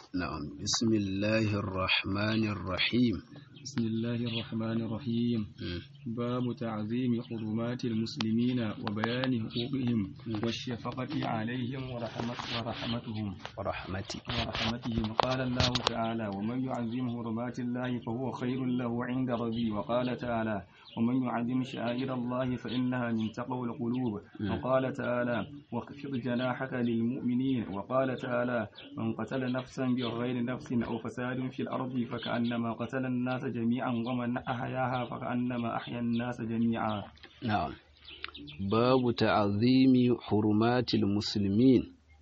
نعم بسم الله الرحمن الرحيم بسم الله الرحمن الرحيم باب تعظيم حرمات المسلمين وبيان حقوقهم والشفقة عليهم ورحمة ورحمتهم ورحمتي ورحمتهم قال الله تعالى ومن يعظم حرمات الله فهو خير له عند ربي وقال تعالى ومن يعظم شعائر الله فإنها من تقوى القلوب وقال تعالى واخفض جناحك للمؤمنين وقال تعالى من قتل نفسا بغير نفس أو فساد في الأرض فكأنما قتل الناس جميعا ومن أحياها فكأنما أحيا الناس جميعا نعم باب تعظيم حرمات المسلمين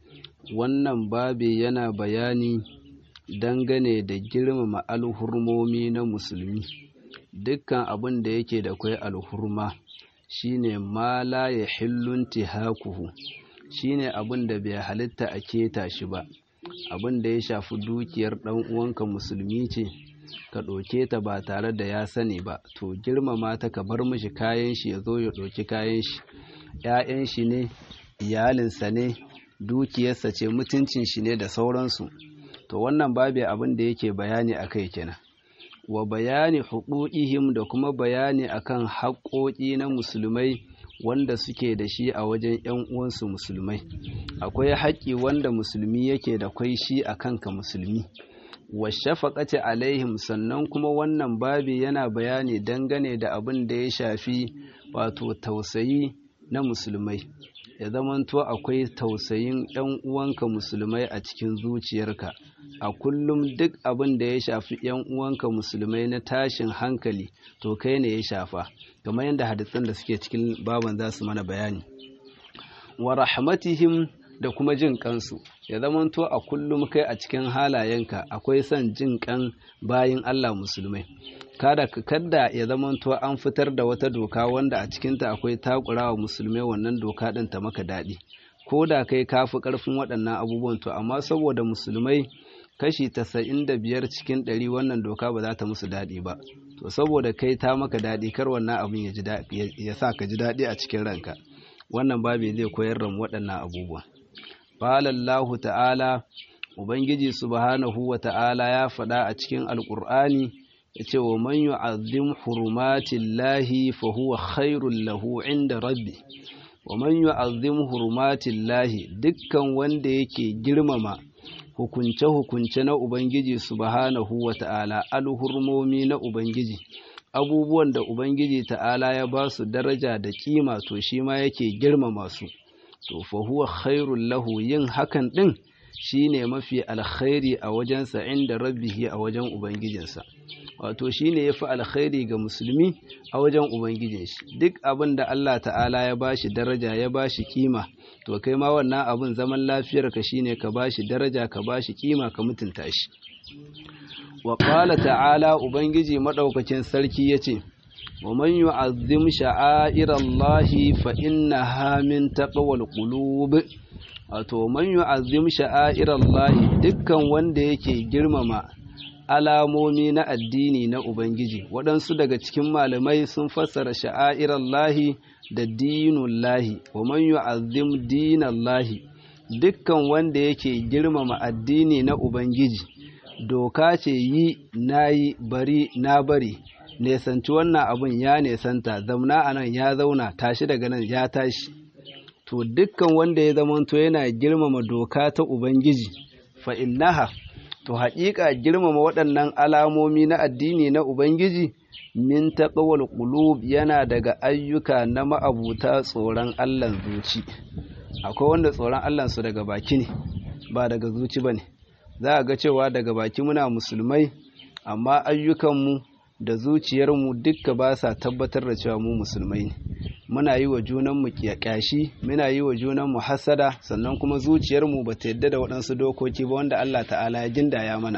wannan babi yana bayani dangane da girmama alhurmomi na musulmi dukkan abin da yake da kwai alhurma shine ma la ya hillun tihakuhu shine abin da bai halitta a keta shi ba abin da ya shafi dukiyar ɗan uwanka musulmi ce ka ɗauke ta ba tare da ya sani ba to girmama ta ka bar mishi kayan shi ya zo ya ɗauki kayan shi ‘ya'yan shi ne iyalinsa ne dukiyarsa ce mutuncin shi ne da sauransu to wannan babu abin da yake bayani a kai kenan wa bayani huquqihim da kuma bayani akan haƙoƙi na musulmai wanda suke da shi a wajen ‘yan uwansu musulmai akwai haƙƙi wanda musulmi yake da kwai shi a kanka musulmi wa shafaqati alaihim sannan kuma wannan babi yana bayani dangane da abin da ya shafi wato tausayi na musulmai ya zamanto akwai tausayin ‘yan uwanka musulmai a cikin zuciyarka a kullum duk abin da ya shafi ‘yan uwanka musulmai na tashin hankali to kai ne ya shafa kamar yadda hadisan da suke cikin baban za su mana bayani wa rahmatihim da kuma jin kansu ya zamanto a kullum kai a cikin halayenka akwai son jin kan bayin Allah musulmai kada kada ya zamanto an fitar da wata doka wanda a cikinta akwai takurawa musulmai wannan doka din ta maka daɗi ko da kai kafi ƙarfin waɗannan abubuwan to amma saboda musulmai kashi tasa'in da biyar cikin ɗari wannan doka ba za ta musu daɗi ba to saboda kai ta maka daɗi kar wannan abin ya sa ka ji daɗi a cikin ranka wannan babu zai koyar da waɗannan abubuwan Falallahu ta'ala ubangiji subhanahu wa ta'ala ya faɗa a cikin alƙur'ani ya ce wa man yu'azzim hurumatillahi fa huwa khairul lahu inda rabbi wa man yu'azzim hurumatillahi dukkan wanda yake girmama hukunce-hukunce na Ubangiji subhanahu wa ta'ala alhurmomi na Ubangiji abubuwan da Ubangiji ta'ala ya ba su daraja da kima to shi ma yake girmama su to fa huwa khairul lahu yin hakan din shine mafi alkhairi a wajensa inda rabbihi a wajen ubangijinsa wato shine yafi alkhairi ga musulmi a wajen ubangijin shi duk abin da Allah ta'ala ya bashi daraja ya bashi kima to kai ma wannan abin zaman lafiyar ka shine ka bashi daraja ka bashi kima ka mutunta shi wa qala ta'ala ubangiji madaukakin sarki yace wa man yu'azzim sha'airallahi fa innaha min taqwal qulub wato man yu'azzim sha'airallahi dukkan wanda yake girmama alamomi na addini na ubangiji waɗansu daga cikin malamai sun fassara sha'airallahi da dinullahi wa man yu'azzim dinallahi dukkan wanda yake girmama addini na ubangiji doka ce yi nayi bari na bari nesanci wannan abun ya nesanta zamna anan ya zauna tashi daga nan ya tashi to dukkan wanda ya zamanto yana girmama doka ta ubangiji fa innaha to haƙiƙa girmama waɗannan alamomi na addini na ubangiji min taqwal qulub yana daga ayyuka na ma'abuta tsoron Allah zuci akwai wanda tsoron Allah su daga baki ne ba daga zuci bane za a ga cewa daga baki muna musulmai amma ayyukanmu da zuciyarmu dukka ba sa tabbatar da cewa mu musulmai ne muna yi wa junanmu ƙyashi muna yi wa junanmu hasada sannan kuma zuciyarmu ba ta yadda da waɗansu dokoki ba wanda Allah ta'ala ya gindaya mana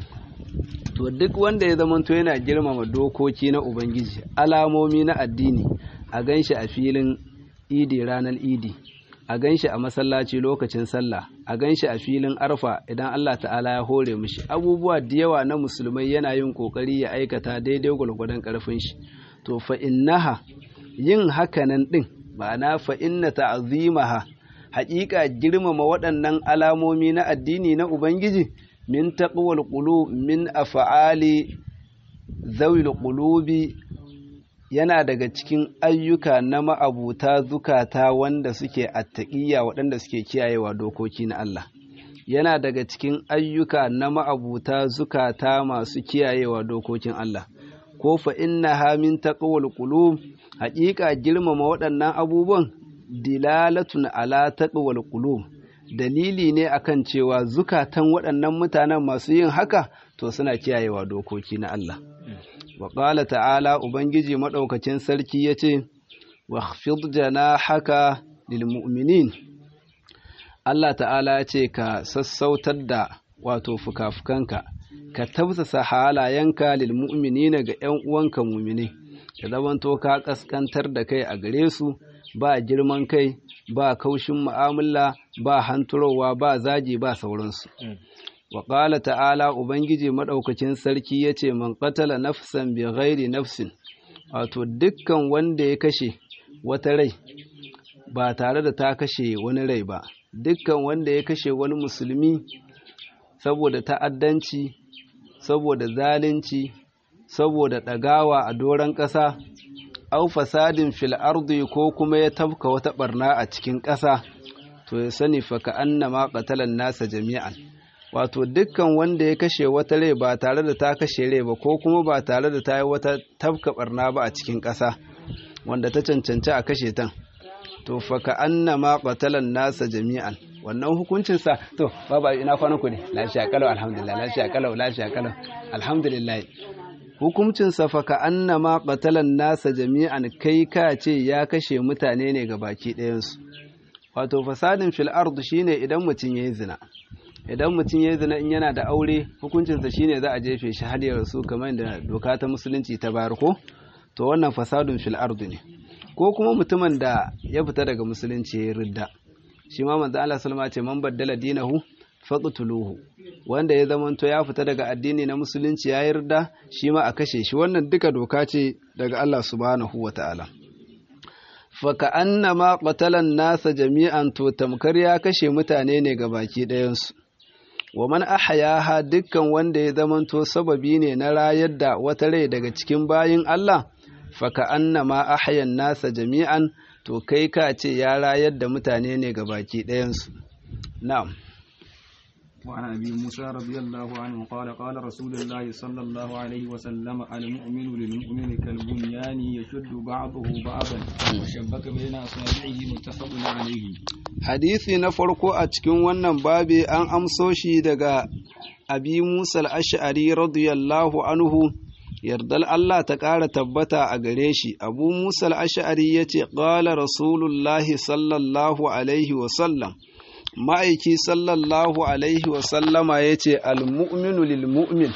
to duk wanda ya zamanto yana girmama dokoki na ubangiji alamomi na addini a ganshi a filin idi ranar idi a ganshi a masallaci lokacin sallah a ganshi a filin arfa idan Allah ta'ala ya hore mishi abubuwa da yawa na musulmai yana yin kokari ya aikata daidai gwargwadon karfin shi to fa innaha yin hakanan din ma'ana fa inna ta'zimaha haƙiƙa girmama waɗannan alamomi na addini na ubangiji min taqwal qulub min af'ali zawil qulubi yana daga cikin ayyuka na ma'abuta zukata wanda suke attaƙiyya waɗanda suke kiyayewa dokoki na Allah yana daga cikin ayyuka na ma'abuta zukata masu kiyayewa dokokin Allah ko fa inna ha min taqwal qulub haƙiƙa girmama waɗannan abubuwan dilalatun ala taqwal qulub dalili ne akan cewa zukatan waɗannan mutanen masu yin haka to suna kiyayewa dokoki na Allah wa qala ta'ala ubangiji madaukakin sarki yace wa khfid janahaka lil mu'minin Allah ta'ala yace ka sassautar da wato fukafukanka ka tausasa halayenka lil mu'minina ga ƴan uwanka mu'mini ka zamanto ka kaskantar da kai a gare su ba girman kai ba kaushin mu'amala ba hanturowa ba zagi ba sauransu wa ƙala ta'ala ubangiji maɗaukacin sarki ya ce man ƙatala nafsan bi ghairi nafsin wato dukkan wanda ya kashe wata rai ba tare da ta kashe wani rai ba dukkan wanda ya kashe wani musulmi saboda ta'addanci saboda zalunci saboda ɗagawa a doron ƙasa au fasadin fil ardi ko kuma ya tafka wata barna a cikin ƙasa to ya sani fa ka annama qatalan nasa jami'an wato dukkan wanda ya kashe wata rai ba tare da ta kashe rai ba ko kuma ba tare da ta yi wata tafka barna ba a cikin ƙasa wanda ta cancanci a kashe ta to fa ka annama qatalan nasa jami'an wannan hukuncin sa to baba ina kwanan ku ne lafiya kalau alhamdulillah lafiya kalau lafiya kalau alhamdulillah hukuncin sa fa ka annama qatalan nasa jami'an kai ka ce ya kashe mutane ne ga baki ɗayan su wato fasadin fil ard shine idan mutum yayi zina idan mutum ya zina in yana da aure hukuncinsa shine za a jefe shi har ya rasu kamar da doka ta musulunci ta bayar ko to wannan fasadun fil ardu ne ko kuma mutumin da ya fita daga musulunci ya ridda shi ma manzo Allah sallama ce man baddala dinahu faqtuluhu wanda ya zamanto ya fita daga addini na musulunci ya yarda shi ma a kashe shi wannan duka doka ce daga Allah subhanahu wataala fa ka annama qatalan nasa jami'an to tamkar ya kashe mutane ne ga baki ɗayansu wa man ahyaha dukkan wanda ya zamanto sababi ne na rayar da wata rai daga cikin bayin Allah faka annama ahyan nasa jami'an to kai ka ce ya rayar da mutane ne ga baki ɗayansu na'am وعن أبي موسى رضي الله عنه قال قال رسول الله صلى الله عليه وسلم المؤمن للمؤمن كالبنيان يشد بعضه بعضا وشبك بين أصابعه متفق عليه hadisi na farko a cikin wannan babi an amso shi daga abi musa al-ash'ari radiyallahu anhu yardal Allah ta ƙara tabbata a gare shi abu musa al-ash'ari ya ce ƙala rasulullahi sallallahu alaihi wasallam ma'aiki sallallahu alaihi wasallama ya ce al-mu'minu lil-mu'min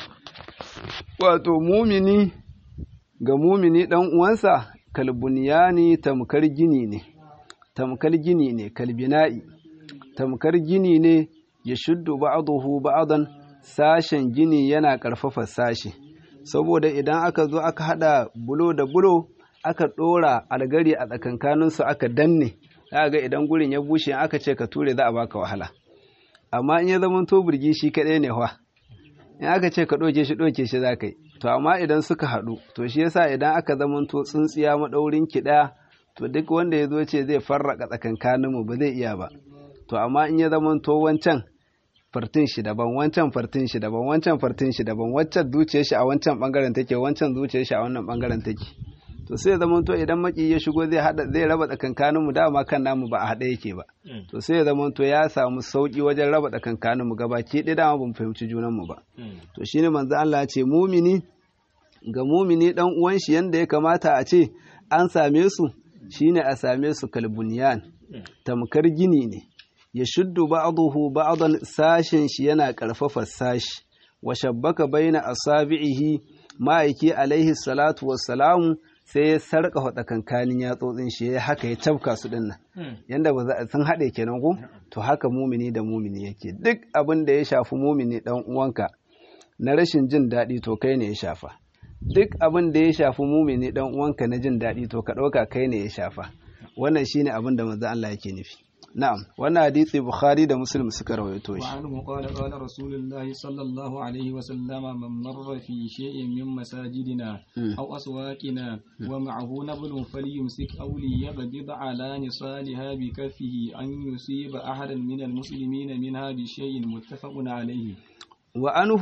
wato mumini ga mumini ɗan uwansa kalbuniyani tamkar gini ne tamkar gini ne kalbina'i tamkar gini ne ya shuddu ba'dahu ba'dan sashen gini yana ƙarfafa sashi saboda idan aka zo aka hada bulo da bulo aka ɗora algari a tsakankaninsu aka danne za ga idan gurin ya bushe aka ce ka ture za a baka wahala amma in ya zama to burgi shi kaɗai ne wa in aka ce ka ɗoke shi ɗoke shi za ka yi to amma idan suka haɗu to shi yasa idan aka zama to tsintsiya maɗaurin ki ɗaya to duk wanda ya zo ce zai farraka tsakankaninmu ba zai iya ba to amma in ya zama to wancan fartin shi daban wancan fartin shi daban wancan fartin shi daban wancan zuciyar shi a wancan bangaren take wancan zuciyar shi a wannan bangaren take to sai ya zama to idan maki ya shigo zai hada zai raba tsakankanin mu dama kan namu ba a hada yake ba to sai ya zama to ya samu sauki wajen raba tsakankanin mu gabaki ɗaya dama bamu fahimci junan mu ba to shine manzo Allah ya ce mumini ga mumini dan uwan shi yanda ya kamata a ce an same su shine a same su kalbuniyan tamkar gini ne ya shuddu ba'dahu ba'dan sashin shi yana karfafa sashi wa shabbaka baina asabi'ihi ma'aiki alaihi salatu wassalamu sai ya sarka tsakankanin yatsotsin shi ya haka ya cafka su dinnan yanda ba za sun haɗe kenan ko to haka mumini da mumini yake duk abin da ya shafi mumini dan uwanka na rashin jin daɗi to kai ne ya shafa duk abin da ya shafi mumini dan uwanka na jin daɗi to ka ɗauka kai ne ya shafa wannan shine abin da manzo Allah yake nufi na'am wannan hadisi bukhari da muslim suka rawaito shi وعنه قال قال رسول الله صلى الله عليه وسلم من مر في شيء من مساجدنا أو أسواقنا ومعه نبل فليمسك أو ليقبض على نصالها بكفه أن يصيب أحدا من المسلمين منها بشيء متفق عليه وعنه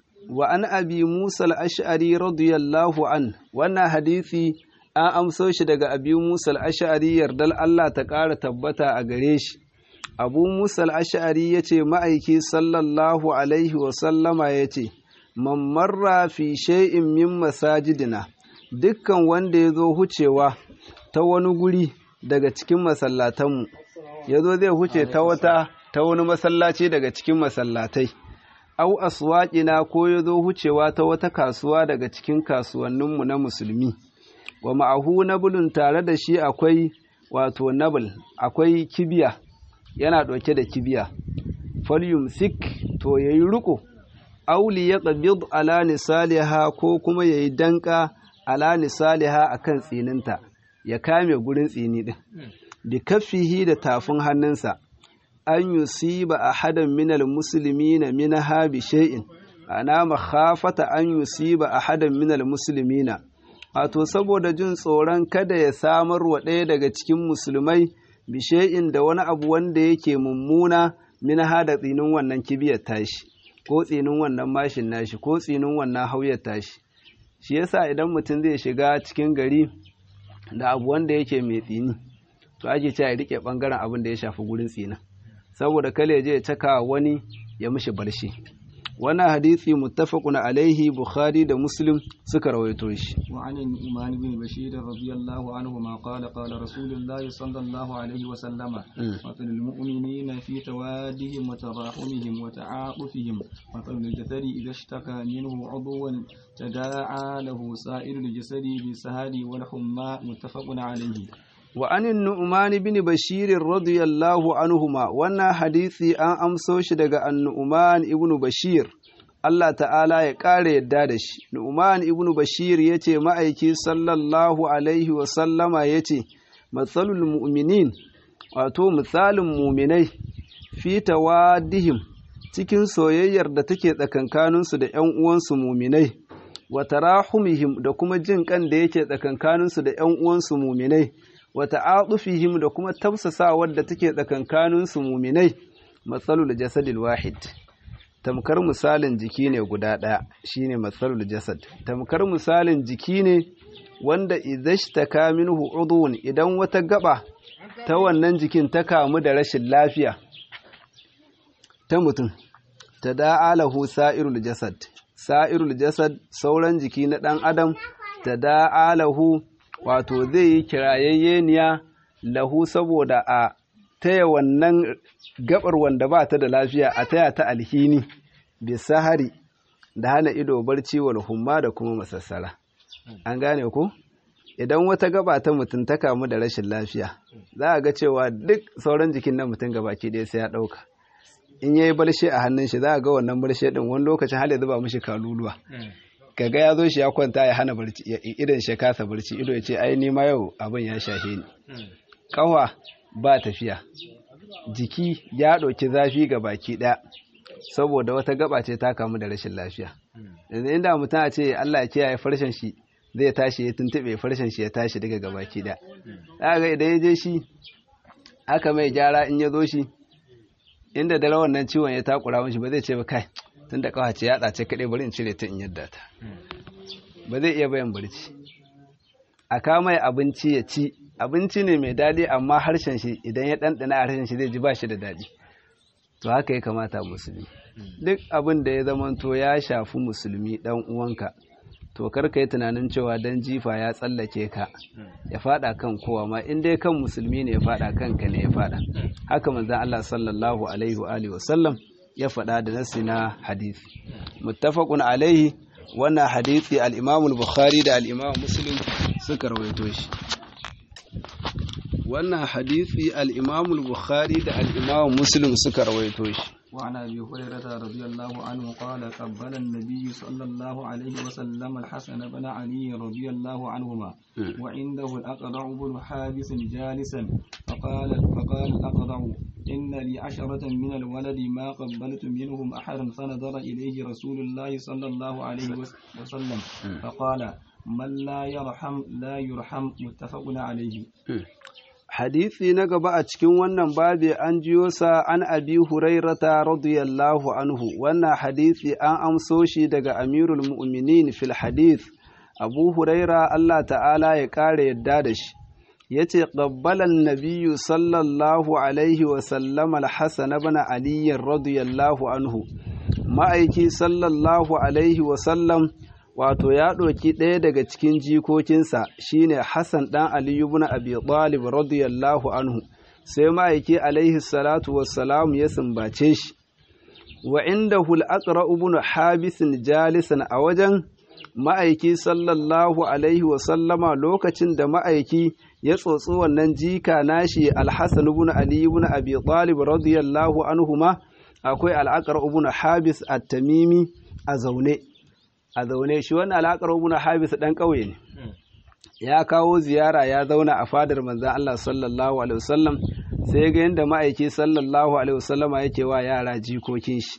وعن أبي موسى الأشعري رضي الله عنه وانا حديثي an amso shi daga abi musa al'ashari yardar Allah ta ƙara tabbata a gare shi abu musa al'ashari ya ce ma'aiki sallallahu alaihi wasallama ya ce mammarra fi shay'in min masajidina dukkan wanda ya zo hucewa ta wani guri daga cikin masallatanmu ya zo zai huce ta wata ta wani masallaci daga cikin masallatai au aswaƙina ko ya zo hucewa ta wata kasuwa daga cikin kasuwanninmu na musulmi wa ma'ahu nabulun tare da shi akwai wato nabul akwai kibiya yana ɗauke da kibiya falyum sik to yayi riko auli ya qabid ala nisaliha ko kuma yayi danka ala nisaliha akan tsininta ya kame gurin tsini din bi kaffihi da tafin hannunsa an yusiba ahadan minal muslimina minha bi shay'in ana makhafata an yusiba ahadan minal muslimina wato saboda jin tsoron kada ya samar wa ɗaya daga cikin musulmai bishe'in da wani abu wanda yake mummuna min hada tsinin wannan kibiyar tashi ko tsinin wannan mashin nashi ko tsinin wannan hauyar tashi shi yasa idan mutum zai shiga cikin gari da abu wanda yake mai tsini to ake cewa ya rike bangaren abin da ya shafi gurin tsinin saboda kale ya je ya caka wani ya mishi barshi wannan hadisi muttafaqun alaihi bukhari da muslim suka rawaito shi وعن النعمان بن بشير رضي الله عنهما قال قال رسول الله صلى الله عليه وسلم مثل المؤمنين في توادهم وتراحمهم وتعاطفهم مثل الجسد إذا اشتكى منه عضوا تداعى له سائر الجسد بالسهر والحمى متفق عليه وعن النعمان بن بشير رضي الله عنهما وانا حديثي an amso shi daga annu'man ibn bashir Allah ta'ala ya ƙara yadda da shi nu'man ibn bashir yace ma'aiki sallallahu alaihi wa sallama yace matsalul mu'minin wato misalin muminai fi tawaddihim cikin soyayyar da take tsakankaninsu da ƴan uwansu muminai wa tarahumihim da kuma jin kan da yake tsakankaninsu da ƴan uwansu muminai wa ta'atufihim da kuma tafsasawar da take tsakankaninsu muminai matsalul jasadil wahid tamkar misalin jiki ne guda ɗaya shine matsalul jasad tamkar misalin jiki ne wanda idashtaka minhu udhun idan wata gaba ta wannan jikin ta kamu da rashin lafiya ta mutum ta da'alahu sa'irul jasad sa'irul jasad sauran jiki na ɗan adam ta da'alahu wato zai yi kirayayyeniya lahu saboda a taya wannan gabar wanda ba ta da lafiya a taya ta alhini bisahari da hana ido barci wal humma da kuma masassara an gane ku idan wata gaba ta mutum ta kamu da rashin lafiya za a ga cewa duk sauran jikin na mutum gabaki ɗaya sai ya ɗauka in yayi barshe a hannun shi za a ga wannan barshe din wani lokacin har ya zuba mishi kaluluwa kaga ya zo shi ya kwanta ya hana barci idan shi kasa barci ido ya ce ai ni ma yau abin ya shahe ni kawa ba tafiya jiki ya ɗauki zafi ga baki ɗaya saboda wata gaba ce ta kamu da rashin lafiya yanzu inda mutum a ce Allah ya kiyaye farshen shi zai tashi ya tuntube farshen shi ya tashi daga gabaki ɗaya ga idan ya je shi aka mai gyara in ya zo shi inda dare wannan ciwon ya takura mishi ba zai ce ba kai tun da kawace ya tsace kaɗai bari in cire ta in yadda ta ba zai iya bayan barci a kama abinci ya ci abinci ne mai daɗi amma harshen shi idan ya ɗanɗana a harshen shi zai ji ba shi da daɗi to haka ya kamata musulmi duk abin da ya zamanto ya shafi musulmi ɗan uwanka to kar ka yi tunanin cewa dan jifa ya tsallake ka ya fada kan kowa ma in dai kan musulmi ne ya fada kanka ne ya fada haka manzon Allah sallallahu alaihi wa alihi wasallam ya fada da nasi na hadisi muttafaqun alaihi wannan hadisi al-Imam al-Bukhari da al-Imam Muslim suka rawaito shi wannan hadisi al-Imam al-Bukhari da al-Imam Muslim suka rawaito shi وعن ابي هريره رضي الله عنه قال قبل النبي صلى الله عليه وسلم الحسن بن علي رضي الله عنهما وعنده الاقرع بن حابس جالسا فقال فقال الاقرع ان لي عشره من الولد ما قبلت منهم احدا فنظر اليه رسول الله صلى الله عليه وسلم فقال من لا يرحم لا يرحم متفق عليه hadisi na gaba a cikin wannan babi an jiyo sa an abi hurairata radiyallahu anhu wannan hadisi an amso shi daga amirul mu'minin fil hadith abu huraira Allah ta'ala ya kare yadda da shi yace qabbalan nabiyyu sallallahu alaihi wa sallam al-hasan ibn ali radiyallahu anhu ma'aiki sallallahu alaihi wa sallam wato ya ɗauki ɗaya daga cikin jikokinsa shine Hassan ɗan Aliyu ibn Abi Talib radiyallahu anhu sai ma'aiki alaihi salatu wassalam ya sumbace shi wa indahu al-aqra ibn Habis jalisan a wajen ma'aiki sallallahu alaihi wa sallama lokacin da ma'aiki ya tsotsi wannan jika nashi al-Hasan ibn Ali ibn Abi Talib radiyallahu anhu ma akwai al-aqra ibn Habis at-Tamimi a zaune a zaune shi wannan alaƙar ibn habis ɗan ƙauye ne ya kawo ziyara ya zauna a fadar manzan Allah sallallahu alaihi wasallam sai ga yadda ma'aiki sallallahu alaihi wasallam yake wa yara jikokin shi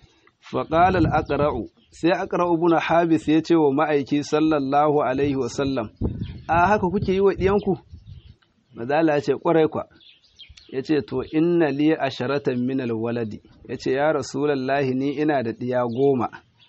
faqala al-aqra'u sai aqra'u ibn habis ya ce wa ma'aiki sallallahu alaihi wasallam a haka kuke yi wa diyanku mazala ya ce kwarai kwa ya ce to inna li asharatan min al-waladi ya ce ya rasulallahi ni ina da ɗiya goma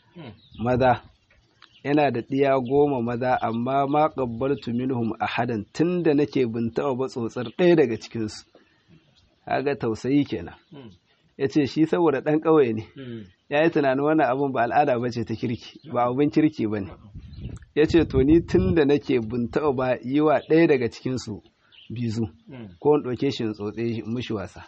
maza yana da ɗiya goma maza amma ma ƙabbaltu minhum ahadan tun da nake bin taɓa ba tsotsar ɗaya daga cikinsu kaga tausayi kenan ya ce shi saboda ɗan ƙauye ne ya yi tunanin wannan abin ba al'ada ba ce ta kirki ba abin kirki ba ne ya ce to ni tun da nake bin taɓa ba yi wa ɗaya daga cikinsu bizu ko in ɗauke shi in tsotse mushi wasa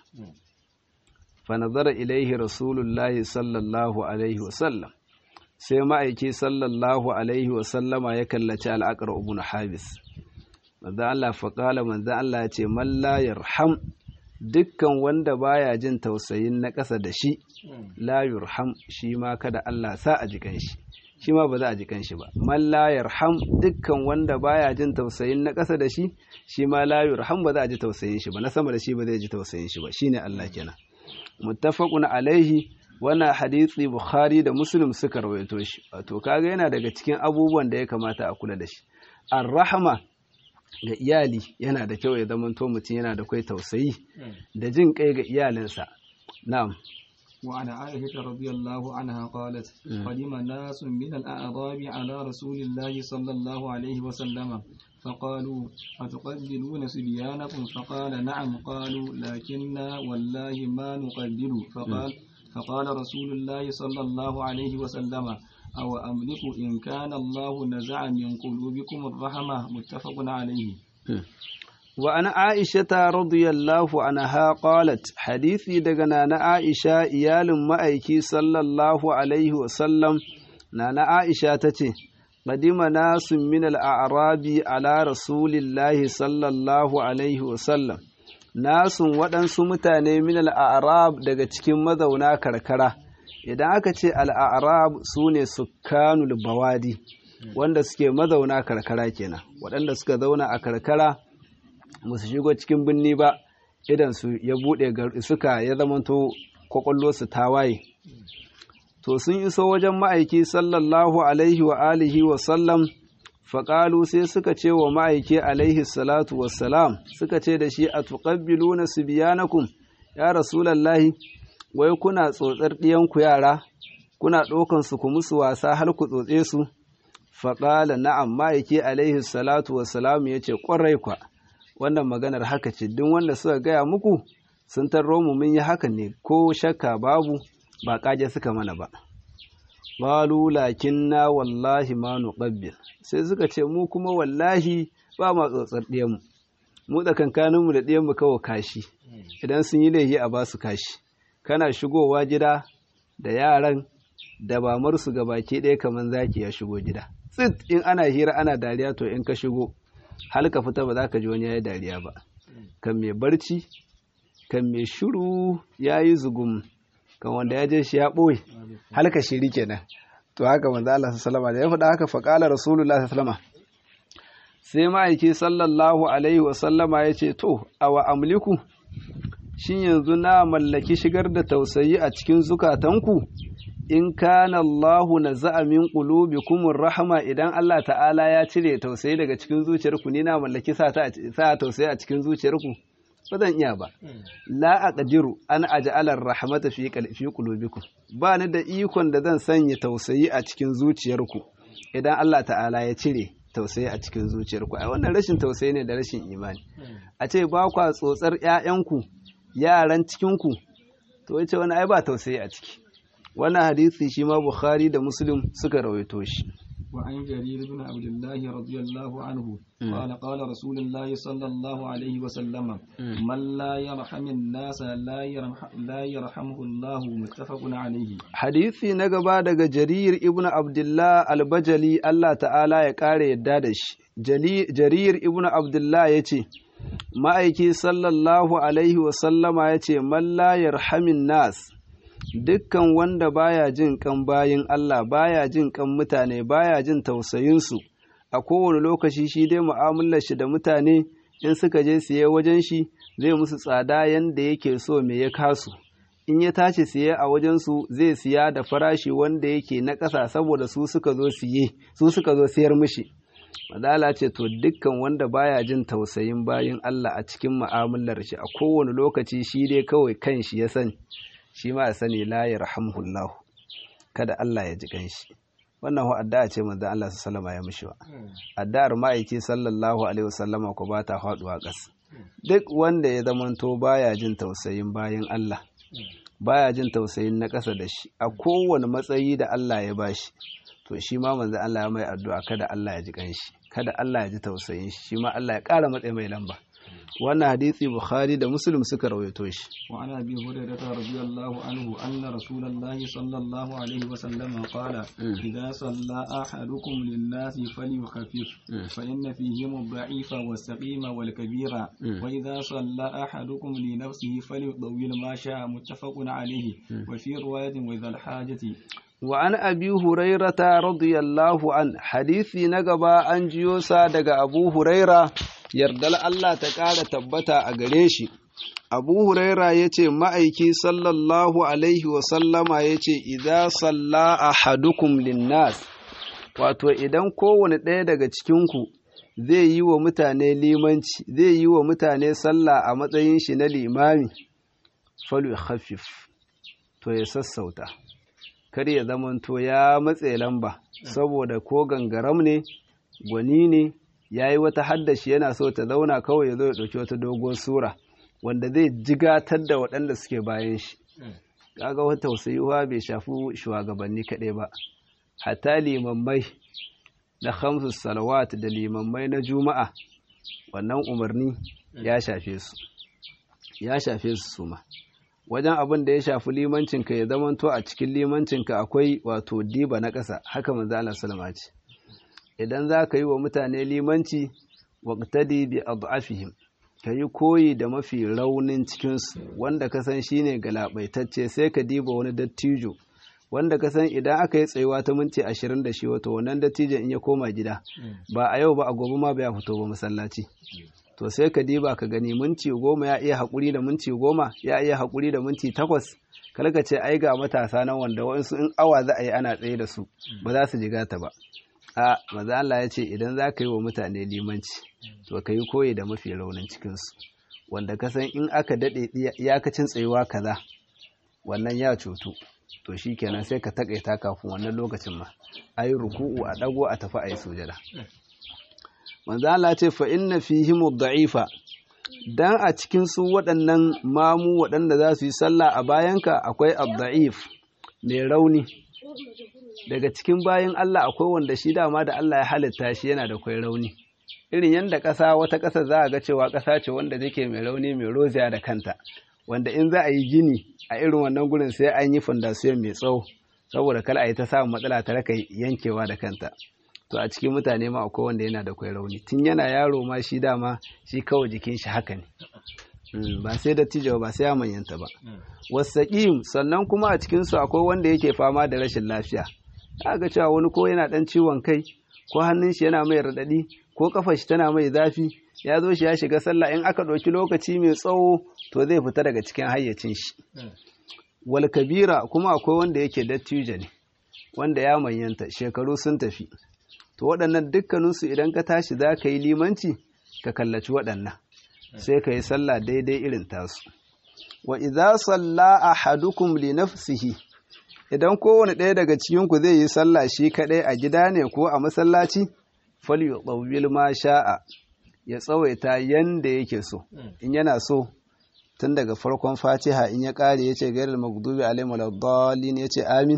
fa nazara ilaihi rasulullahi sallallahu alaihi wasallam sai ma'aiki sallallahu alaihi wasallama ya kallaci al'akar ibn habis manzan Allah faƙala manzan Allah ya ce man la yarham dukkan wanda baya jin tausayin na ƙasa da shi la yurham shi ma kada Allah sa a jikan shi shi ma ba za a jikan shi ba man la yarham dukkan wanda baya jin tausayin na ƙasa da shi shi ma la yurham ba za a ji tausayin shi ba na sama da shi ba zai ji tausayin shi ba shine Allah kenan muttafaqun alaihi wannan hadisi Bukhari da Muslim suka rawaito shi wato kaga yana daga cikin abubuwan da ya kamata a kula da shi ar-rahma ga iyali yana da kyau ya zama to mutum yana da kai tausayi da jin kai ga iyalinsa na'am وعن عائشة رضي الله عنها قالت قدم ناس من الأعراب على رسول الله صلى الله عليه وسلم فقالوا أتقبلون صبيانكم فقال نعم قالوا لكننا والله ما نقبل فقال فقال رسول الله صلى الله عليه وسلم أو أملك إن كان الله نزع من قلوبكم الرحمة متفق عليه وأنا عائشة رضي الله عنها قالت حديثي دغنا نا عائشة إيال مأيكي صلى الله عليه وسلم نانا عائشة تتي قدم ناس من الأعراب على رسول الله صلى الله عليه وسلم nasun waɗansu mutane min al'arab daga cikin mazauna karkara idan aka ce al'arab su ne sukkanul bawadi wanda suke mazauna karkara kenan waɗanda suka zauna a karkara musu shigo cikin birni ba idan su ya buɗe suka ya zamanto kwakwallo su tawaye to sun iso wajen ma'aiki sallallahu alaihi wa alihi wa sallam faƙalu sai suka ce wa ma'aiki alaihi salatu wassalam suka ce da shi a tuƙabbilu na su biyanakum ya rasulallahi wai kuna tsotsar ɗiyanku yara kuna ɗaukan su ku musu wasa har ku tsotse su faƙala na'am ma'aiki alaihi salatu wassalam ya ce ƙwarai kwa wannan maganar haka ce duk wanda suka gaya muku sun tarro mu mun yi haka ne ko shakka babu ba ƙage suka mana ba qalu lakinna wallahi ma nuqabbil sai suka ce mu kuma wallahi ba ma tsotsar ɗiyanmu mu tsakankaninmu da ɗiyanmu kawai kashi idan sun yi laifi a basu kashi kana shigowa gida da yaran da bamarsu ga baki ɗaya kamar zaki ya shigo gida tsit in ana hira ana dariya to in ka shigo hal ka fita ba za ka ji wani ya yi dariya ba kan mai barci kan mai shiru ya yi zugum kan wanda ya je shi ya ɓoye halka shiri kenan to haka manzo Allah sallallahu alaihi ya faɗa haka fa qala rasulullah sallallahu sai ma'aiki sallallahu alaihi wa sallama yace to awa amliku shin yanzu na mallaki shigar da tausayi a cikin zukatanku in kana Allahu naza'a min qulubikum rahma idan Allah ta'ala ya cire tausayi daga cikin zuciyarku ni na mallaki sa ta sa tausayi a cikin zuciyarku ba zan iya ba la aqdiru an aj'ala rahmata fi fi qulubikum ba ni da ikon da zan sanya tausayi a cikin zuciyarku idan Allah ta'ala ya cire tausayi a cikin zuciyarku ai wannan rashin tausayi ne da rashin imani a ce ba kwa tsotsar ƴaƴanku yaran cikinku to yace wani ai ba tausayi a ciki wannan hadisi shi ma Bukhari da Muslim suka rawaito shi وعن جرير بن عبد الله رضي الله عنه قال قال رسول الله صلى الله عليه وسلم من لا يرحم الناس لا يرحم لا يرحمه الله متفق عليه hadisi na gaba daga Jarir ibn Abdullah al-Bajali Allah ta'ala ya kare yadda da shi Jarir ibn Abdullah yace ma'aiki sallallahu alaihi wa sallama yace man la yarhamin nas dukkan wanda baya jin kan bayin Allah baya jin kan mutane baya jin tausayinsu a kowane lokaci shi dai mu'amalar shi da mutane in suka je siye wajen shi zai musu tsada yanda yake so me ya kasu in ya tashi siye a wajensu zai siya da farashi wanda yake na ƙasa saboda su suka zo siye su suka zo siyar mishi madala ce to dukkan wanda baya jin tausayin bayin Allah a cikin mu'amalar shi a kowane lokaci shi dai kawai kan shi ya sani shi ma ya sani la yarhamhullah kada Allah ya ji kanshi wannan addu'a ce manzon Allah sallallahu alaihi ya mishi wa addu'ar ma'aiki sallallahu alaihi wasallama ko ba ta faduwa ƙasa duk wanda ya zamanto baya jin tausayin bayin Allah baya jin tausayin na ƙasa da shi a kowane matsayi da Allah ya bashi to shi ma manzon Allah ya mai addu'a kada Allah ya ji kanshi kada Allah ya ji tausayin shi shi ma Allah ya ƙara matsayi mai lamba wannan hadisi bukhari da muslim suka rawaito shi wa ana bi hurairah radiyallahu anhu anna rasulullahi sallallahu alaihi wa sallam qala idza salla ahadukum lin-nasi falyukhaffif fa inna fihim ad-da'ifa was-saqima wal-kabira wa idza salla ahadukum li nafsihi falyudawwil ma sha'a muttafaqun alayhi wa fi riwayatin wa idza al-hajati وعن أبي هريرة رضي الله عنه حديثي نقبا أنجيوسا دق أبو هريرة يردل الله تقال تبتا أقريشي أبو هريرة يتي مأيكي صلى الله عليه وسلم يتي إذا صلى أحدكم للناس wato idan kowane ɗaya daga cikinku zai yi wa mutane limanci zai yi wa mutane sallah a matsayin shi na limami falu khafif to ya sassauta kar ya zamanto ya matse lamba saboda ko gangaram ne gwani ne ya yi wata haddashi yana so ta zauna kawai ya zo ya ɗauki wata dogon sura wanda zai jigatar da waɗanda suke bayan shi kaga wata tausayuwa bai shafi shugabanni kaɗai ba hatta limammai na hamsu salawat da limammai na juma'a wannan umarni ya shafe su ya shafe su suma wajen abin da ya shafi limancinka ya zamanto a cikin limancinka akwai wato diba na ƙasa haka manzo Allah sallama ce idan za ka yi wa mutane limanci waqtadi bi ad'afihim ka yi koyi da mafi raunin cikinsu wanda ka san shine galabaitacce sai ka diba wani dattijo wanda ka san idan aka yi tsayuwa ta minti ashirin da shi wato wannan dattijon in ya koma gida ba a yau ba a gobe ma bai fito ba masallaci to sai ka diba ka gani minti goma ya iya haƙuri da minti goma ya iya haƙuri da minti takwas kar ka ce ai ga matasa nan wanda wasu in awa za a yi ana tsaye da su ba za su jiga ta ba a maza Allah ya ce idan za ka yi wa mutane limanci to ka yi koyi da mafi raunin cikinsu wanda ka san in aka daɗe iyakacin tsayuwa kaza wannan ya cutu to shi kenan sai ka taƙaita kafin wannan lokacin ma a yi ruku'u a ɗago a tafi a yi sujada manzo Allah ce fa inna fihim da'ifa dan a cikin su waɗannan mamu waɗanda za su yi sallah a bayanka akwai ad-da'if mai rauni daga cikin bayan Allah akwai wanda shi dama da Allah ya halitta shi yana da kwai rauni irin yadda ƙasa wata ƙasa za a ga cewa ƙasa ce wanda take mai rauni mai roziya da kanta wanda in za a yi gini a irin wannan gurin sai an yi fondasiyon mai tsawo saboda kala a yi ta samun matsala ta raka yankewa da kanta to a cikin mutane ma akwai wanda yana da kwai rauni tun yana yaro ma shi dama shi kawai jikin shi haka ne ba sai dattijo ba sai ya manyanta ba wasaƙim sannan kuma a cikinsu akwai wanda yake fama da rashin lafiya ga cewa wani ko yana ɗan ciwon kai ko hannun shi yana mai raɗaɗi ko kafar shi tana mai zafi ya zo shi ya shiga sallah in aka ɗauki lokaci mai tsawo to zai fita daga cikin hayyacin shi wal kabira kuma akwai wanda yake dattijo ne wanda ya manyanta shekaru sun tafi to waɗannan dukkaninsu idan ka tashi za ka yi limanci ka kallaci waɗannan sai ka yi sallah daidai irin tasu wa idza salla ahadukum li nafsihi idan kowane ɗaya daga cikin ku zai yi sallah shi kaɗai a gida ne ko a masallaci falyutawwil ma sha'a ya tsawaita yanda yake so in yana so tun daga farkon fatiha in ya ƙare ya ce gairar magdubi alaihim waladdallin ya ce amin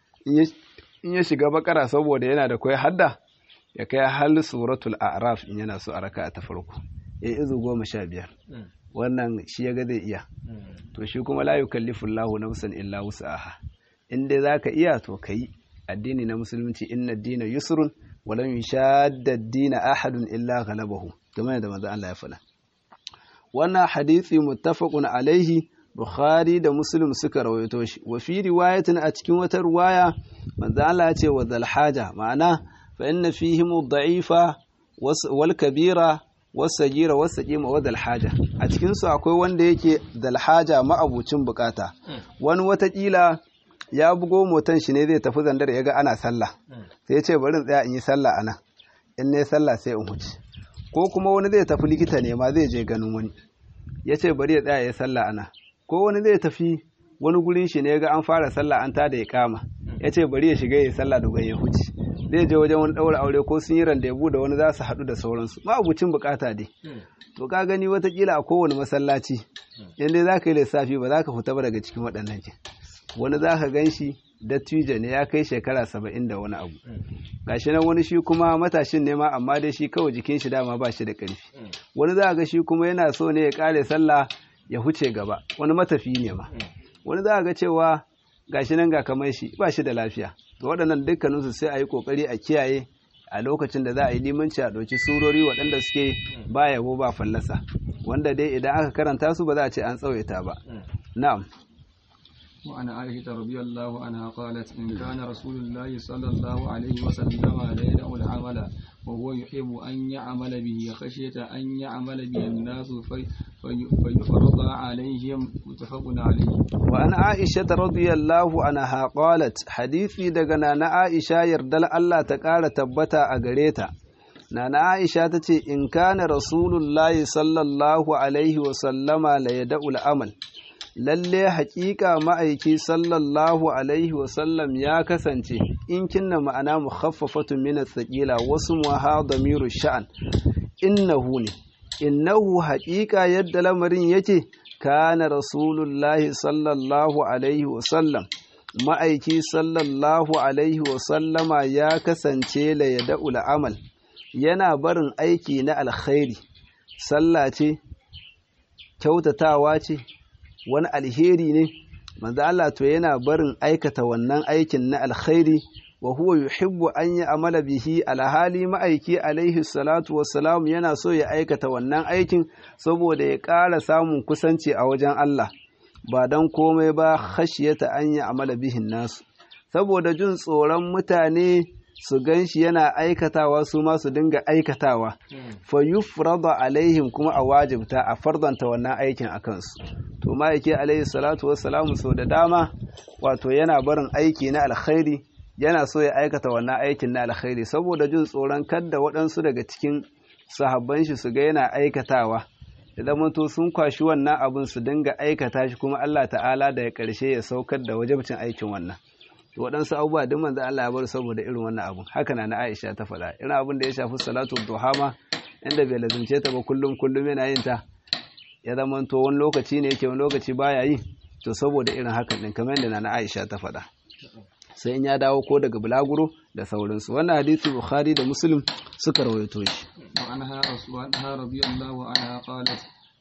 in ya shiga bakara saboda yana da kwai hadda ya kai hal suratul a'raf in yana so a raka ta farko ya izu goma sha biyar wannan shi ya ga zai iya to shi kuma la yukallifu Allahu nafsan illa wus'aha in dai zaka iya to kai addini na musulunci inna ad-dina yusrun wa lam yushadda ad-dina ahadun illa ghalabahu kamar da manzo Allah ya faɗa wannan hadisi muttafaqun alaihi Bukhari da Muslim suka rawaito shi wa fi riwayatin a cikin wata riwaya manzo Allah ya ce wa zal haja ma'ana fa inna fihim ad-da'ifa wal kabira was sagira was saqima wa zal haja a cikin su akwai wanda yake zal haja ma'abucin bukata wani watakila ya bugo motan shi ne zai tafi zandar ya ga ana sallah sai ya ce bari in tsaya in yi sallah ana in ne sallah sai in huce ko kuma wani zai tafi likita ne ma zai je ganin wani ya ce bari ya tsaya ya yi sallah ana ko wani zai tafi wani gurin shi ne ga an fara sallah an tada ya kama ya ce bari ya shiga ya sallah da ya huce zai je wajen wani ɗaura aure ko sun yi randebu da wani za su haɗu da sauransu ma abucin bukata dai to ka gani watakila a kowane masallaci in dai za ka yi lissafi ba za ka fita ba daga cikin waɗannan ke wani za ka gan shi dattijo ne ya kai shekara saba'in da wani abu gashi nan wani shi kuma matashin ne ma amma dai shi kawai jikin shi dama ba shi da ƙarfi wani za ga shi kuma yana so ne ya ƙare sallah ya huce gaba wani matafi ne ma wani za a ga cewa gashi nan ga kamar shi ba shi da lafiya to waɗannan dukkaninsu sai a yi ƙoƙari a kiyaye a lokacin da za a yi limanci a ɗauki surori waɗanda suke ba yabo ba fallasa wanda dai idan aka karanta su ba za a ce an tsawaita ba na'am وعن عائشة رضي الله عنها قالت إن كان رسول الله صلى الله عليه وسلم لا يدع العمل وهو يحب أن يعمل به خشية أن يعمل به الناس في فيفرض عليهم متفق عليه وعن عائشة رضي الله عنها قالت حديثي دقنا نا عائشة يردل الله تقال تبتا أغريتا نانا عائشة تتي إن كان رسول الله صلى الله عليه وسلم لا يدع العمل lalle haƙiƙa ma'aiki sallallahu alaihi wasallam ya kasance in kinna ma'ana mukhaffafatu min athqila wasu muha damiru sha'an innahu ne innahu haƙiƙa yadda lamarin yake kana rasulullahi sallallahu alaihi wasallam ma'aiki sallallahu alaihi wasallama ya kasance la yada'ul amal yana barin aiki na alkhairi sallah ce kyautatawa ce wani alheri ne manzo Allah to yana barin aikata wannan aikin na alkhairi wa huwa yuhibbu an amala bihi alhali ma'aiki alaihi salatu wassalam yana so ya aikata wannan aikin saboda ya ƙara samun kusanci a wajen Allah ba don komai ba khashiyata an amala bihin nasu saboda jin tsoron mutane su gan shi yana aikatawa su ma su dinga aikatawa fa yufrada alaihim kuma a wajibta a fardanta wannan aikin a kansu to ma'aiki alaihi salatu wassalamu sau da dama wato yana barin aiki na alkhairi yana so ya aikata wannan aikin na alkhairi saboda jin tsoron kadda waɗansu daga cikin sahabban shi su ga yana aikatawa da zamanto sun kwashi wannan abin su dinga aikata shi kuma Allah ta'ala da ya ƙarshe ya saukar da wajabcin aikin wannan to waɗansu abubuwa duk manzo Allah ya bar saboda irin wannan abun haka na Aisha ta faɗa irin abin da ya shafi salatu duha ma inda bai lazimce ta ba kullum kullum yana yin ta ya zama to wani lokaci ne yake wani lokaci baya yi to saboda irin hakan din kamar yadda na Aisha ta faɗa sai in ya dawo ko daga bulaguro da sauransu wannan hadisi Bukhari da Muslim suka rawaito shi وعنها عنها رضي الله عنها قالت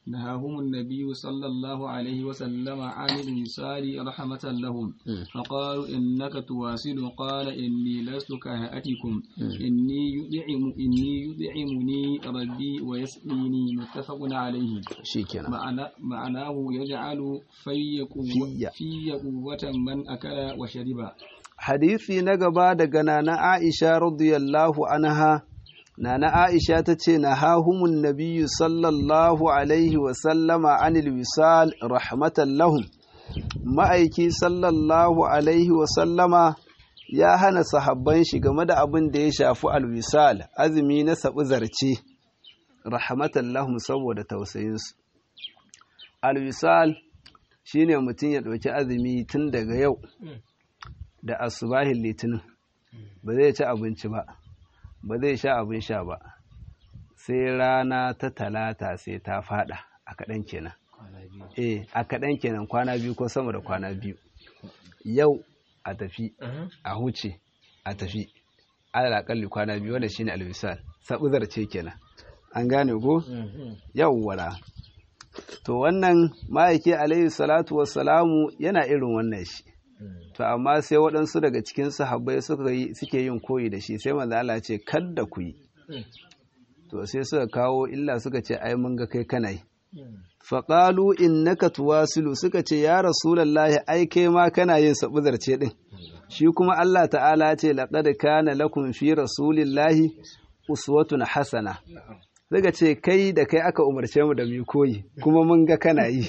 نهاهم النبي صلى الله عليه وسلم عن الوصال رحمة لهم فقالوا إنك تواصل قال إني لست كهيئتكم إني يدعم إني يدعمني ربي ويسقيني متفق عليه shikenan معنى معناه يجعل في قوة في قوة من أكل وشرب hadisi na gaba daga nana Aisha radiyallahu anha nana Aisha ta ce na hahumun nabiyyu sallallahu alaihi wa sallama anil wisal rahmatan lahum ma'aiki sallallahu alaihi wa sallama ya hana sahabban shi game da abin da ya shafi alwisal azumi na sabu zarce rahmatan lahum saboda tausayinsu alwisal shine mutum ya ɗauki azumi tun daga yau da asubahin litinin ba zai ci abinci ba ba zai sha abin sha ba sai rana ta talata sai ta fada a kaɗan kenan eh a kaɗan kenan kwana biyu ko sama da kwana biyu yau a tafi a huce a tafi alaƙalli kwana biyu wanda shine alwisal sabuzar ce kenan an gane ko yau wala to wannan ma'aiki alaihi salatu wassalamu yana irin wannan shi to amma sai waɗansu daga cikin sahabbai suka yi suke yin koyi da shi sai manzo Allah ce kadda ku yi to sai suka kawo illa suka ce ai mun ga kai kana yi faqalu innaka tuwasilu suka ce ya rasulullahi ai kai ma kana yin sabuzarce din shi kuma Allah ta'ala ce laqad kana lakum fi rasulillahi uswatun hasana suka ce kai da kai aka umarce mu da mu koyi kuma mun ga kana yi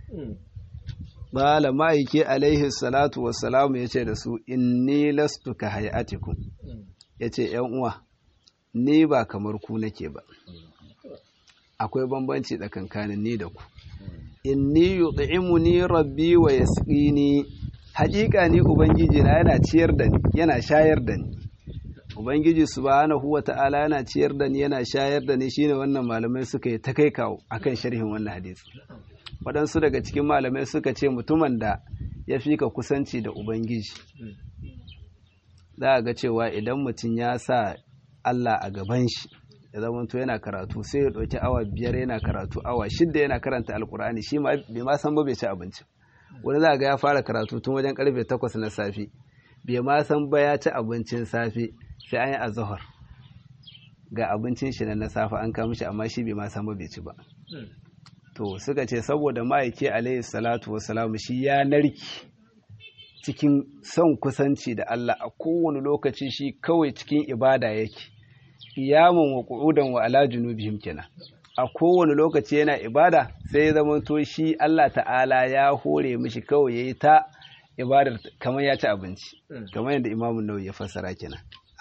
Bala ma'aiki alaihi salatu wassalamu ya ce da su, Inni lastu ka hayatikum ya ce, uwa, ni ba kamar ku nake ba, akwai bambanci tsakankanin ni da ku. Inni yut'imu ni rabbi wa yasqini haƙiƙa ni Ubangiji na yana ciyar da ni, yana shayar da ni. Ubangiji subhanahu wa ta'ala yana ciyar da ni, yana shayar da ni shine wannan malamai suka yi ta kai kawo akan sharhin wannan hadisi. waɗansu daga cikin malamai suka ce mutumin da ya fi ka kusanci da ubangiji za a ga cewa idan mutum ya sa allah a gaban shi ya zamanto yana karatu sai ya ɗauki awa biyar yana karatu awa shidda yana karanta alkur'ani shi bai ma san ba bai ci abinci wani za a ga ya fara karatu tun wajen karfe takwas na safe bai ma san ba ya ci abincin safe sai an yi azahar ga abincin shi na safe an kama shi amma shi bai ma san ba bai ci ba to suka ce saboda ma'aiki alaihi salatu wasalamu shi ya narki cikin son kusanci da Allah a kowane lokaci shi kawai cikin ibada yake iyamun wa qu'udan wa ala junubihim kenan a kowane lokaci yana ibada sai ya zama to shi Allah ta'ala ya hore mishi kawai yayi ta ibadar kamar ya ci abinci kamar yadda Imam Nawawi ya fassara kenan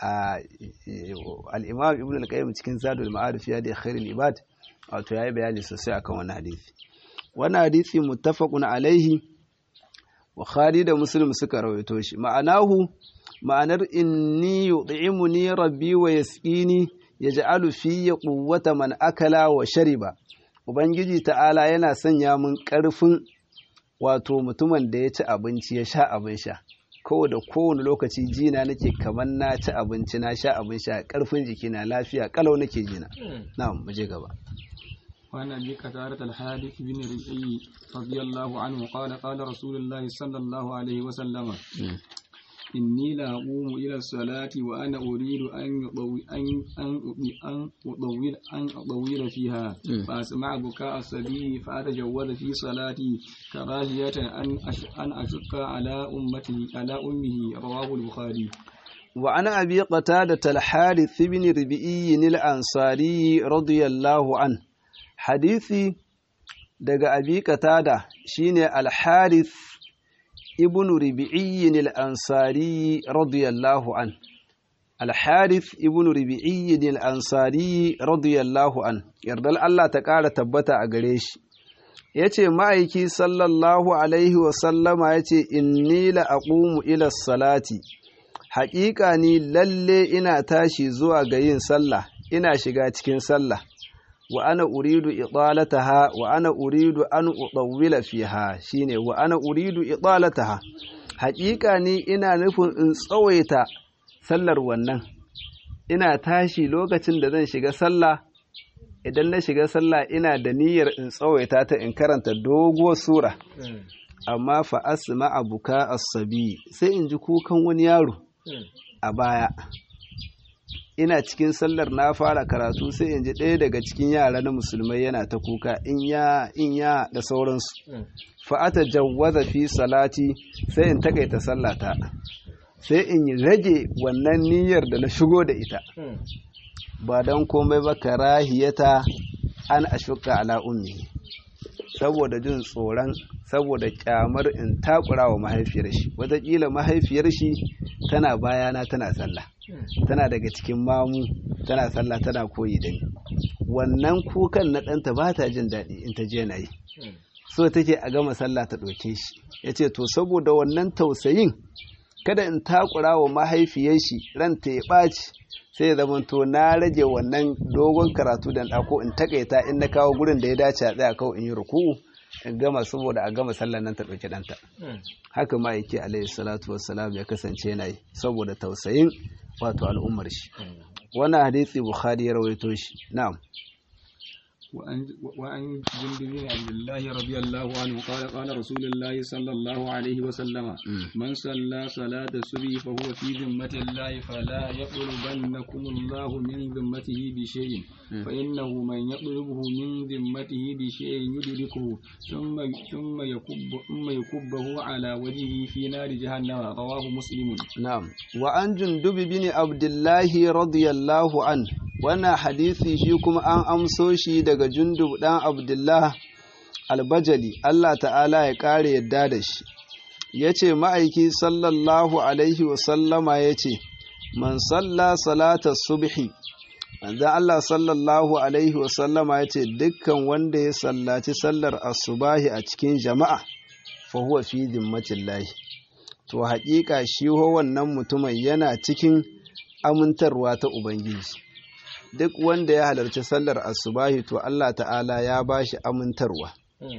al-Imam Ibn al-Qayyim cikin Zadul Ma'arif ya da khairul ibad wato yayi bayani sosai akan wannan hadisi wannan hadisi muttafaqun alaihi Bukhari da Muslim suka rawaito shi ma'anahu ma'anar inni yud'imuni rabbi wa yasqini yaj'alu fi quwwata man akala wa shariba ubangiji ta'ala yana sanya mun karfin wato mutumin da ya ci abinci ya sha abin sha kowa da kowane lokaci jina nake kamar na ci abinci na sha abin sha karfin jikina lafiya kalau nake jina na'am mu je gaba وعن أبي قتادة الحارث بن ربعي رضي الله عنه قال قال رسول الله صلى الله عليه وسلم إني لا أقوم إلى الصلاة وأنا أريد أن أطوي أن أن أن أطول أن أطول فيها فأسمع بكاء الصبي فأتجوز في صلاتي كراهية أن أن أشق على أمتي على أمه رواه البخاري وعن أبي قتادة الحارث بن ربيعي الأنصاري رضي الله عنه hadisi daga abi qatada shine al-harith ibn rubi'iyyin al-ansari radiyallahu an al-harith ibn rubi'iyyin al-ansari radiyallahu an yardal Allah ta ƙara tabbata a gare shi yace ma'aiki sallallahu alaihi wa sallama yace inni la aqumu ila salati haƙiƙa ni lalle ina tashi zuwa ga yin sallah ina shiga cikin sallah wa ana uridu idalataha wa ana uridu an udawwila fiha shine wa ana uridu idalataha haƙiƙa ni ina nufin in tsawaita sallar wannan ina tashi lokacin da zan shiga sallah idan na shiga sallah ina da niyyar in tsawaita ta in karanta doguwar sura amma fa asma abuka as-sabi sai in ji kukan wani yaro a baya ina cikin sallar na fara karatu sai in ji ɗaya daga cikin yara na musulmai yana ta kuka in ya in ya da sauransu fa atajawwaza fi salati sai in takaita sallata sai in rage wannan niyyar da na shigo da ita ba don komai ba karahiyata an ashuka ala ummi saboda jin tsoron saboda kyamar in takura wa mahaifiyar shi wataƙila mahaifiyar shi tana bayana tana sallah tana daga cikin mamu tana sallah tana koyi da ni wannan kukan na ɗanta ba ta jin daɗi in ta je na yi so take a gama sallah ta ɗauke shi ya ce to saboda wannan tausayin kada in takura wa mahaifiyar shi ranta ya ɓaci sai ya zama to na rage wannan dogon karatu da ɗako in takaita in na kawo gurin da ya dace a tsaya kawai in yi ruku'u in gama saboda a gama sallar nan ta ɗauki ɗanta haka ma yake alaihi salatu wassalam ya kasance yana yi saboda tausayin wato al'ummar shi wannan hadisi bukhari ya rawaito shi na'am وعن جند بن عبد الله رضي الله عنه قال قال رسول الله صلى الله عليه وسلم من صلى صلاة الصبح فهو في ذمة الله فلا يطلبنكم الله من ذمته بشيء فإنه من يطلبه من ذمته بشيء يدركه ثم ثم يكب ثم يكبه على وجهه في نار جهنم رواه مسلم نعم وعن جندب بن عبد الله رضي الله عنه wannan hadisi shi kuma an amso shi daga jundub ɗan abdullah albajali Allah ta'ala ya ƙare yadda da shi ya ce ma'aiki sallallahu alaihi wasallama ya ce man salla salata subhi manzan Allah sallallahu alaihi wasallama ya ce dukkan wanda ya sallaci sallar asubahi a cikin jama'a fa huwa fi zimmatillahi to haƙiƙa shi wannan mutumin yana cikin amintarwa ta ubangiji duk wanda ya halarci sallar asubahi to Allah ta'ala ya ba shi amintarwa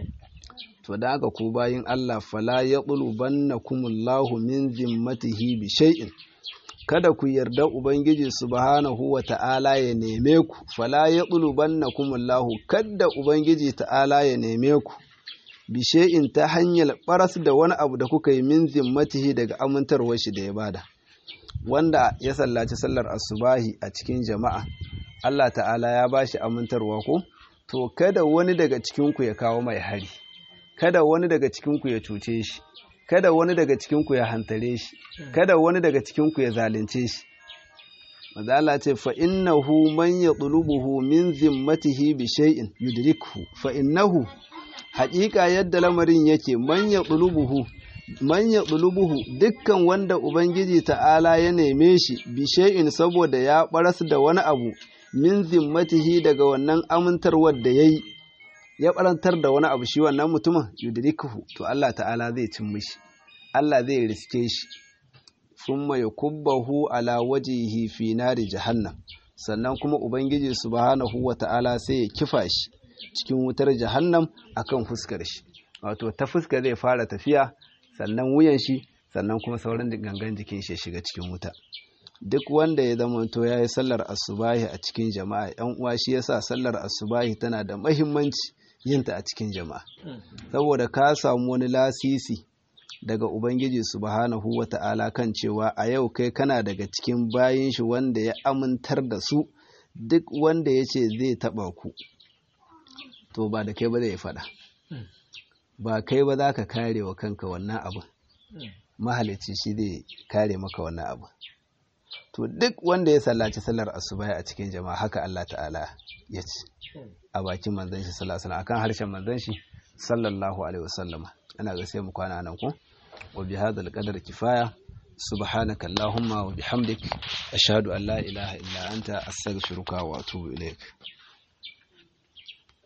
to da aka ku bayin Allah fala ya kumullahu min zimmatihi bi shay'in kada ku yarda ubangiji subhanahu wa ta'ala ya neme ku fala ya kumullahu kada ubangiji ta'ala ya neme ku bi shay'in ta hanyar baras da wani abu da kuka yi min zimmatihi daga amintarwar shi da ya bada wanda ya sallaci sallar asubahi a cikin jama'a Allah ta'ala ya ba shi amintarwa ko to kada wani daga cikinku ya kawo mai hari kada wani daga cikinku ya cuce shi kada wani daga cikinku ya hantare shi kada wani daga cikinku ya zalunce shi maza Allah ce fa innahu man yatlubuhu min zimmatihi bi shay'in yudrikhu fa innahu haƙiƙa yadda lamarin yake man yatlubuhu man ya ɗulubuhu dukkan wanda Ubangiji ta'ala ya neme shi bishe'in saboda ya ɓaras da wani abu min zimmatihi daga wannan amintarwar da ya yi ya ɓarantar da wani abu shi wannan mutumin yudrikuhu to Allah ta'ala zai cin mishi Allah zai riske shi summa yakubbahu ala wajihi fi nari jahannam sannan kuma Ubangiji subhanahu wa ta'ala sai ya kifa shi cikin wutar jahannam akan fuskar shi wato ta fuska zai fara tafiya sannan wuyan shi sannan kuma sauran gangan jikin shi shiga cikin wuta duk wanda ya zama to ya yi sallar asubahi a cikin jama'a yan uwa shi yasa sallar asubahi tana da mahimmanci yinta a cikin jama'a saboda ka samu wani lasisi daga ubangiji subhanahu wata'ala kan cewa a yau kai kana daga cikin bayin shi wanda ya amintar da su duk wanda ya ce zai taba ku to ba da kai ba zai faɗa ba kai ba za ka kare wa kanka wannan abin mahalicci shi zai kare maka wannan abin to duk wanda ya sallaci sallar asuba a cikin jama'a haka Allah ta'ala ya ce a bakin manzon shi sallallahu alaihi akan harshen manzon shi sallallahu alaihi wasallama ana ga sai mu kwana nan ko wa bi hadal qadar kifaya subhanaka allahumma wa bihamdik ashhadu an la ilaha illa anta astaghfiruka wa atubu ilaik